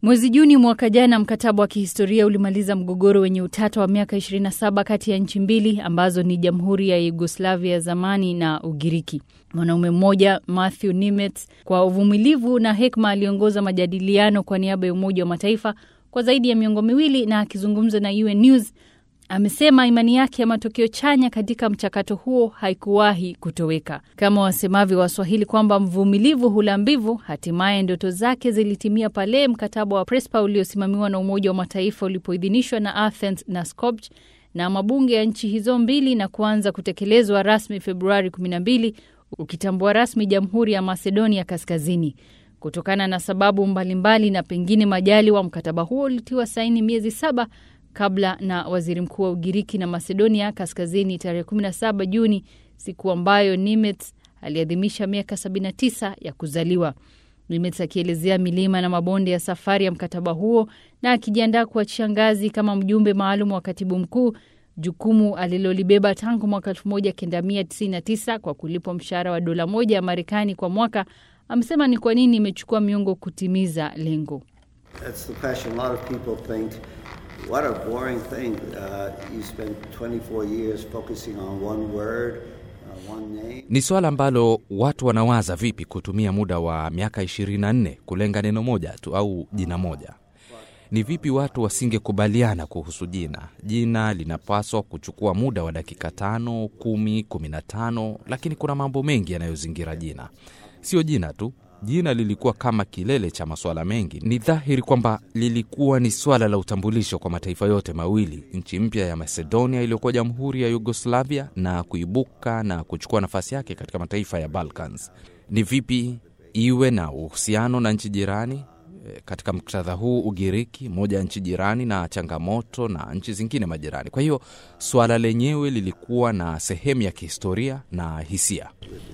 Mwezi Juni mwaka jana, mkataba wa kihistoria ulimaliza mgogoro wenye utata wa miaka 27 kati ya nchi mbili ambazo ni Jamhuri ya Yugoslavia ya zamani na Ugiriki. Mwanaume mmoja Matthew Nimitz, kwa uvumilivu na hekima, aliongoza majadiliano kwa niaba ya Umoja wa Mataifa kwa zaidi ya miongo miwili, na akizungumza na UN News amesema imani yake ya matokeo chanya katika mchakato huo haikuwahi kutoweka. Kama wasemavyo Waswahili kwamba mvumilivu hula mbivu, hatimaye ndoto zake zilitimia pale mkataba wa Prespa uliosimamiwa na Umoja wa Mataifa ulipoidhinishwa na Athens na Skopje na mabunge ya nchi hizo mbili na kuanza kutekelezwa rasmi Februari 12 ukitambua rasmi Jamhuri ya Macedonia Kaskazini. Kutokana na sababu mbalimbali mbali na pengine majali wa mkataba huo ulitiwa saini miezi saba kabla na waziri mkuu wa Ugiriki na Macedonia Kaskazini tarehe 17 Juni, siku ambayo Nimitz aliadhimisha miaka 79 ya kuzaliwa. Nimitz akielezea milima na mabonde ya safari ya mkataba huo na akijiandaa kuachia ngazi kama mjumbe maalum wa katibu mkuu, jukumu alilolibeba tangu mwaka 1999 kwa kulipwa mshahara wa dola moja ya Marekani kwa mwaka, amesema ni kwa nini imechukua miongo kutimiza lengo. What a boring thing. Uh, you spent 24 years focusing on one word, uh, one name. Ni swala ambalo watu wanawaza vipi kutumia muda wa miaka 24 kulenga neno moja tu au jina moja. Ni vipi watu wasingekubaliana kuhusu jina? Jina linapaswa kuchukua muda wa dakika tano, kumi, kumi na tano, lakini kuna mambo mengi yanayozingira jina. Sio jina tu, Jina lilikuwa kama kilele cha masuala mengi. Ni dhahiri kwamba lilikuwa ni swala la utambulisho kwa mataifa yote mawili, nchi mpya ya Macedonia iliyokuwa jamhuri ya Yugoslavia na kuibuka na kuchukua nafasi yake katika mataifa ya Balkans. Ni vipi iwe na uhusiano na nchi jirani katika muktadha huu Ugiriki, moja ya nchi jirani na changamoto na nchi zingine majirani. Kwa hiyo swala lenyewe lilikuwa na sehemu ya kihistoria na hisia.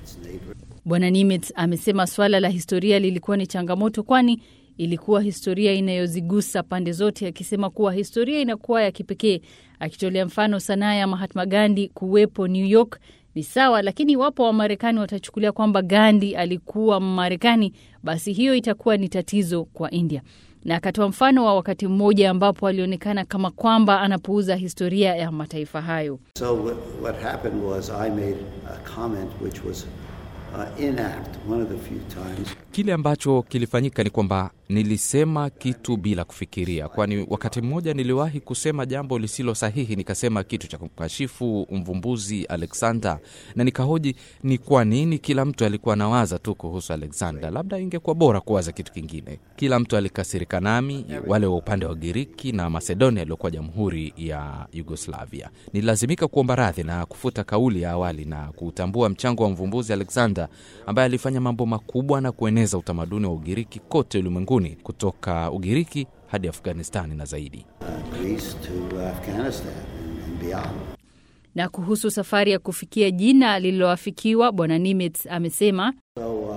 Bwana Nimitz amesema swala la historia lilikuwa ni changamoto, kwani ilikuwa historia inayozigusa pande zote, akisema kuwa historia inakuwa ya kipekee, akitolea mfano sanaa ya Mahatma Gandhi kuwepo New York ni sawa, lakini iwapo Wamarekani watachukulia kwamba Gandhi alikuwa Mmarekani, basi hiyo itakuwa ni tatizo kwa India. Na akatoa mfano wa wakati mmoja ambapo alionekana kama kwamba anapuuza historia ya mataifa hayo. So what happened was I made a comment which was uh, inapt one of the few times. Kile ambacho kilifanyika ni kwamba nilisema kitu bila kufikiria, kwani wakati mmoja niliwahi kusema jambo lisilo sahihi, nikasema kitu cha kumkashifu mvumbuzi Alexander, na nikahoji ni kwa nini kila mtu alikuwa anawaza tu kuhusu Alexander. Labda ingekuwa bora kuwaza kitu kingine. Kila mtu alikasirika nami, wale wa upande wa Giriki na Macedonia iliyokuwa jamhuri ya Yugoslavia. Nililazimika kuomba radhi na kufuta kauli ya awali na kutambua mchango wa mvumbuzi Alexander ambaye alifanya mambo makubwa na kueneza utamaduni wa Ugiriki kote ulimwenguni kutoka Ugiriki hadi Afghanistani na zaidi. Uh, Greece to Afghanistan and beyond. Na kuhusu safari ya kufikia jina lililoafikiwa, Bwana Nimitz amesema So uh,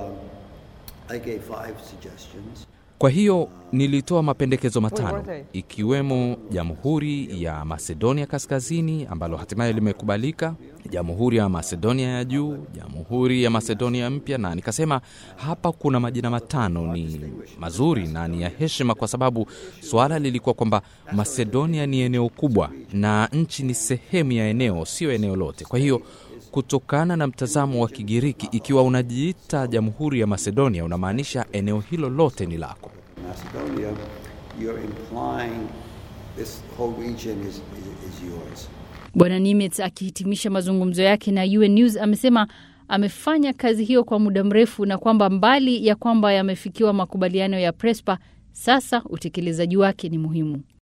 I gave five suggestions. Kwa hiyo nilitoa mapendekezo matano ikiwemo Jamhuri ya Macedonia Kaskazini ambalo hatimaye limekubalika, Jamhuri ya Macedonia ya Juu, Jamhuri ya Macedonia Mpya, na nikasema hapa kuna majina matano ni mazuri na ni ya heshima, kwa sababu suala lilikuwa kwamba Macedonia ni eneo kubwa na nchi ni sehemu ya eneo, sio eneo lote. Kwa hiyo kutokana na mtazamo wa Kigiriki, ikiwa unajiita Jamhuri ya Macedonia unamaanisha eneo hilo lote ni lako. Macedonia, you're implying this whole region is, is, is yours. Bwana Nimitz akihitimisha mazungumzo yake na UN News amesema amefanya kazi hiyo kwa muda mrefu na kwamba mbali ya kwamba yamefikiwa makubaliano ya Prespa, sasa utekelezaji wake ni muhimu.